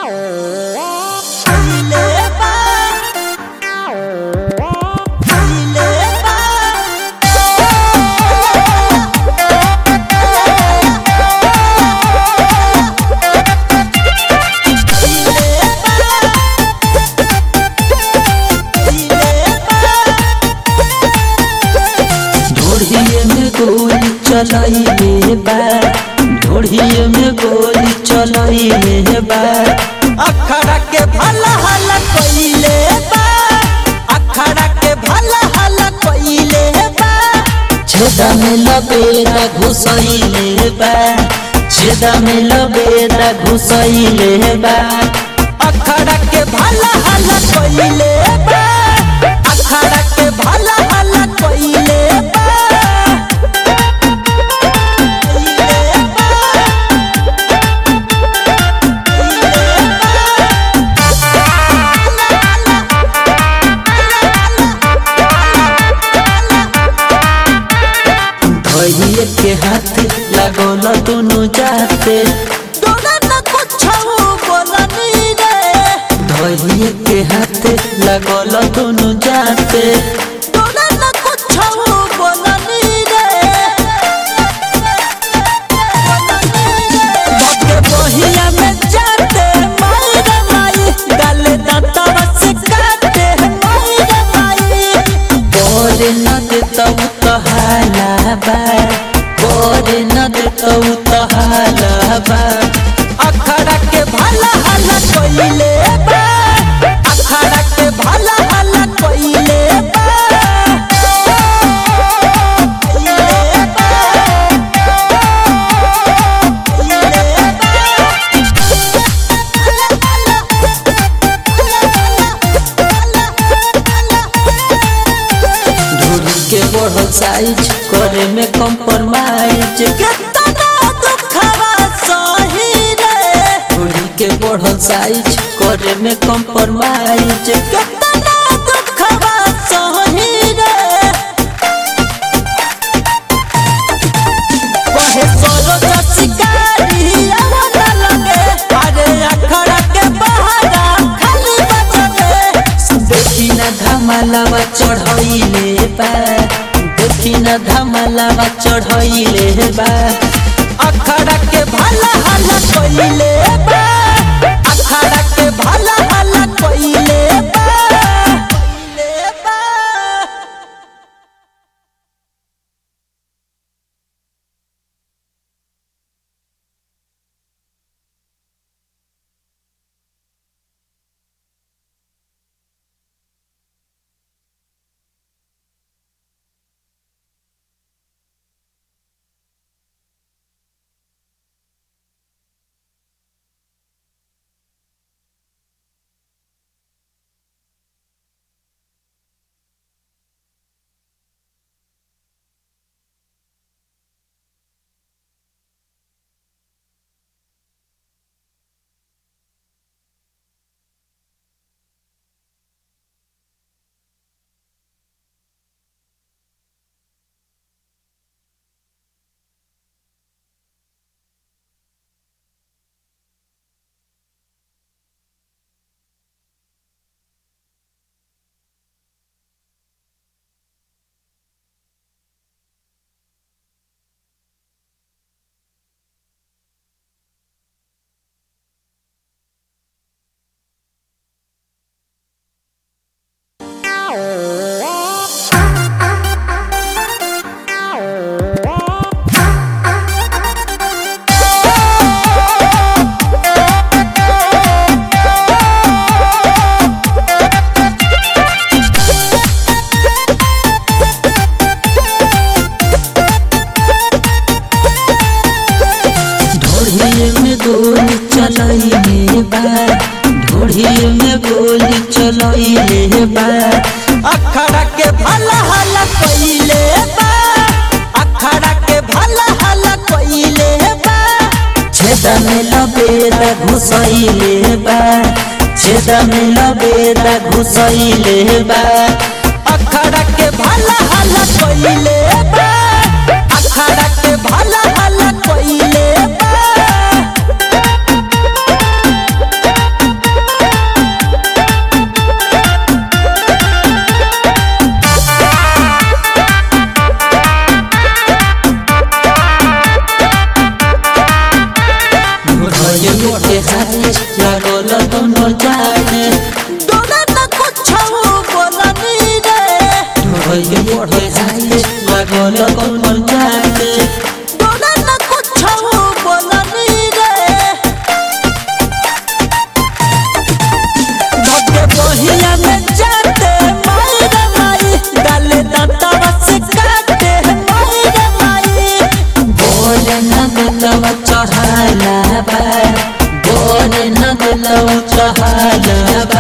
चलइले बा ढोढ़िए में गोली चलइले बा अखड़ा के भला हला कइले बा अखड़ा के भला हला कइले बा छेदा में लबेदा घुसइले बा छेदा में लबेदा घुसइले बा अखड़ा के भला हला कइले बा अखड़ा के भला हला कइले बा कइले बा धइए के हाथ लगल दुनु जाते तोरा न कुछो बोलनी रे धइए के हाथ लगल दुनु जाते तोरा न कुछो बोलनी रे बाके बहिया में जाते माई रे माई डाले दांतवा से काटे माई रे माई बोरे न देतौ तहाला बा बोरे न देतौ तहाला बा अखड़ा के भला हला कइले बा अखड़ा के भला हला कइले बा कइले बा कइले ढूढ़ के बढ़ल साइज करे में कम्प्रोमाइज केतना दुखवा सही रे ढूढ़ के बढ़ल साइज करे में कम्प्रोमाइज केतना दुखवा सही रे कहे सरोज शिकारी आवला लगे अरे अखड़ा के बहारा खाली बचले देखी न धमालावा चढ़ैले बा देखी न धमालावा चढ़ैले बा अखड़ा के भला हला कइले बा अखड़ा के भला हला कइले बा कइले बा ढोढ़िए में गोली चलैले बा ढोढ़िए में गोली चलैले बा अखड़ा के भला हला कइले बा अखड़ा के भला हला कइले बा छेदा में लबेदा घुसैले बा छेदा में लबेदा घुसैले बा अखड़ा के भला हला कइले बा अखड़ा के भला हला कइले बा बढ़े हाथे लागल दोनों जाने डोरा न कुछ बोलनी रे ढोइए बढ़े हाथे लागल दोनों जाने डोरा न कुछ बोलनी रे धके बहिया में जाते माई रे माई डाले दांतवा से काटे माई रे माई बोले न दिलवा चढ़ाला बा बोले न दिलवा चढ़ाला बा